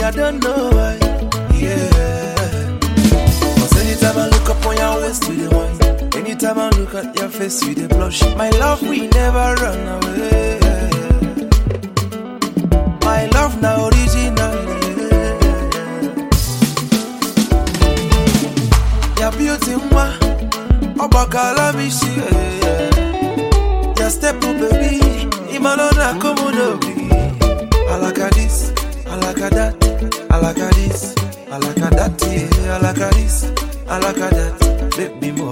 I don't know why. Yeah. Cause anytime I look up on your waist, you the wine. Anytime I look at your face, you the blush. My love, we never run away. My love now original. Yeah. Your beauty, moi. Obakala mishi. Yeah. Your step, oh baby. Imalona komodo. I like a this, I like a that, I like a this, I like a that, yeah, I like a this, I like a that, baby more.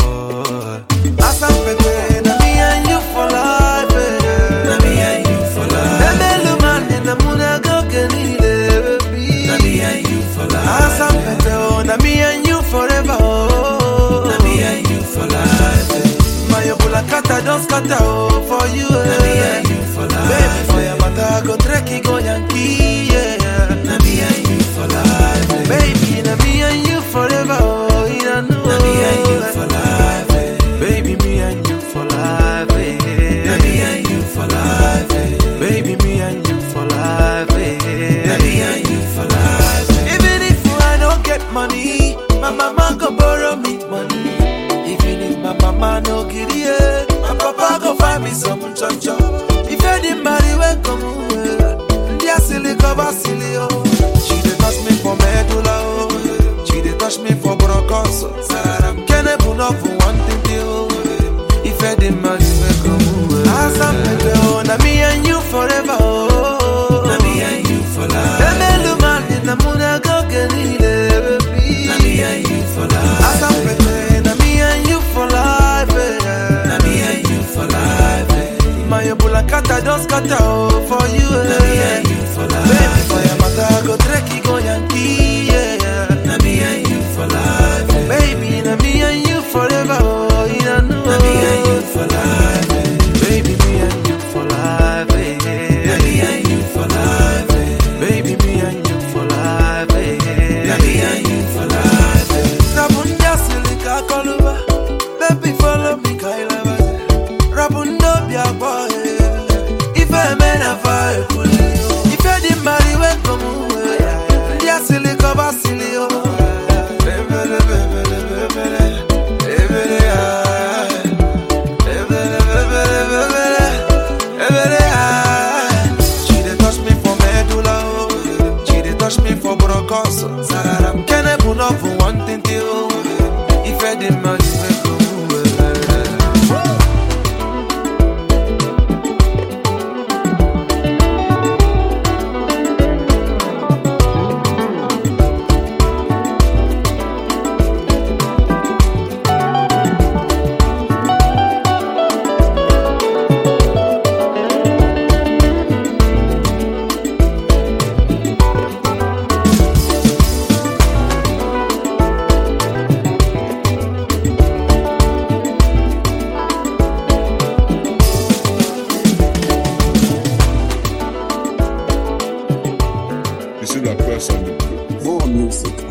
Asam pepe, na me and you for life, eh. Na me and you for life. Baby, look man, in the moon I go get it, baby. Na me and you for life. Asam pepe, oh, na me and you forever, oh. Na me and you for life. My bulakata don't scatter, oh, for you, eh. Na me and you for life. Baby, for your matter, I go trek, go Yankee, yeah. Na me and you for life. Baby, na me and you forever, oh, you don't know. Na me and you for life. Baby, me and you for life, eh. Na me and you for life. Baby, me and you for life, eh. Na me and you for life. Even if I don't get money, my mama go borrow me money. Even if my mama no get it, my papa go find me some chop chop. If I didn't marry, when come away, dear silly cover silly oh. She dey touch me for medulla oh, she dey touch me for bronchus. Sararam kene puno for one thing oh. If I didn't marry, when come away, Asam pepe oh, na me and you forever oh. Na me and you for life. Baby, man in the moon, I go get it, baby. Na me and you for life. As I'm pretend, na me and you for life, eh. Na me and you for life. My bulakata don't scatter oh, for you, Na me eh. and you for Baby, life. for your matter, I go trek, go Yankee, yeah. Na me and you for life. Baby, na me and you forever, oh, you don't know. Na me and you for life. Baby, me and you for life, Na eh. me and you for life. Baby, me and you for life, eh. Na me and you for life. Rabunda silika koluba Baby follow me kaila baze Rabunda bia boy Ife mena fa ekuli Ife di mari we komu Ndia silika basili o Bebele bebele bebele Bebele ah Bebele bebele bebele Bebele ah She dey touch me for medulla oh She dey touch me for bronchus Sararam kene puno for one thing till If I did my You see that person? More music